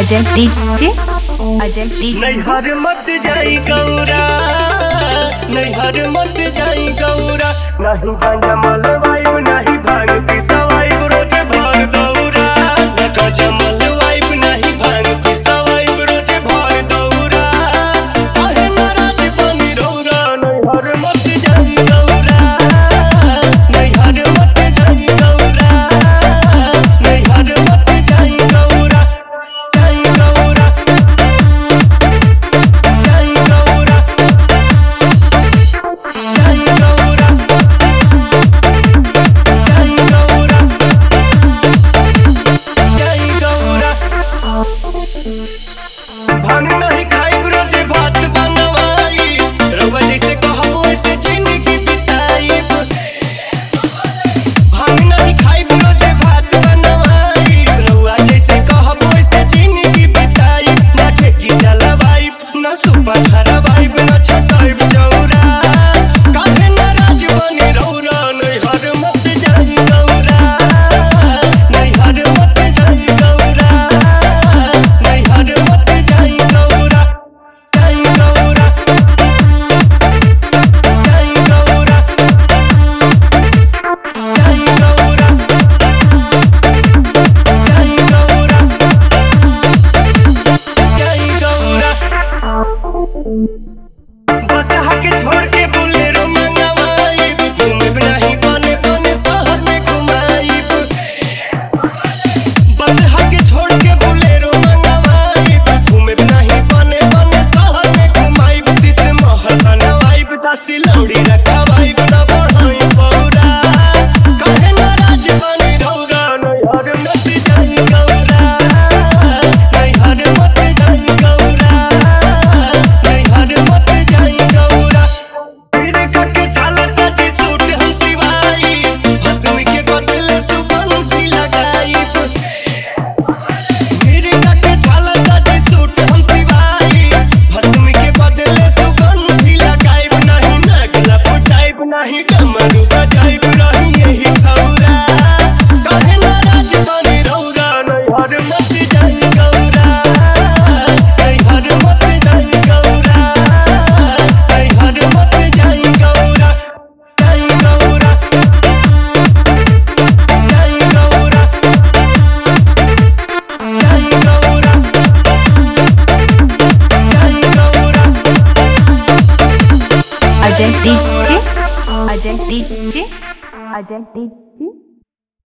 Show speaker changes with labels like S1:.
S1: Ajay DJ Ajay D
S2: नैहर मत जाई गौरा नैहर मत जाई गौरा नहीं गांजा मलवाइब नहीं भांग पिसवाइब रोज भर दौरा न गांजा मलवाइब नहीं भांग पिसवाइब रोज भर दौरा काहे नाराज बनी रौरा नैहर मत जाई गौरा नैहर मत जाई गौरा नैहर मत जाई गौरा जाई गौरा जाई गौरा जाई गौरा जाई गौरा जाई गौरा भांग नहीं खाइब रोजे भात बनवाई रउआ जैसे कहबो वैसे जिंदगी बिताइब भांग नहीं खाइब रोजे भात बनवाई रउआ जैसे कहबो वैसे जिंदगी बिताइब ना ठेकी चलवाइब ना सुपा धरवाइब ना छटाइब चौरा काहे नाराज बनी रौरा नैहर मत जाई गौरा नैहर मत जाई गौरा नैहर मत जाई गौरा जाई गौरा जाई गौरा जाई गौरा जाई गौरा जाई गौरा बस हके छोड़ के बोलेरो मंगवाइब घूमब नहीं बने बने शहर में घुमाइब बस हके छोड़ के बोलेरो मंगवाइब घूमब नहीं बने बने शहर में घुमाइब शीश महल बनवाइब दासी लौड़ी रखवाइब ना बढ़ाई पौरा काहे नाराज बनी रौरा नैहर मत जाई गौरा नैहर मत जाई गौरा नैहर मत जाई गौरा फिर कके झाला चाची सूट हम सिवाई हंसुई के बदले सुगंधी लगाइब फिर कके झाला चाची सूट हम सिवाई हंसुई के बदले सुगंधी लगाइब नहीं नगला फुटाइब नहीं डमरू बजाइब रही यही खौरा काहे नाराज बनी रौरा नैहर मत जाई गौरा नैहर मत जाई गौरा नैहर मत जाई गौरा जाई गौरा जाई गौरा जाई गौरा जाई Gaura
S1: Ajay DJ Ajay DJ Ajay DJ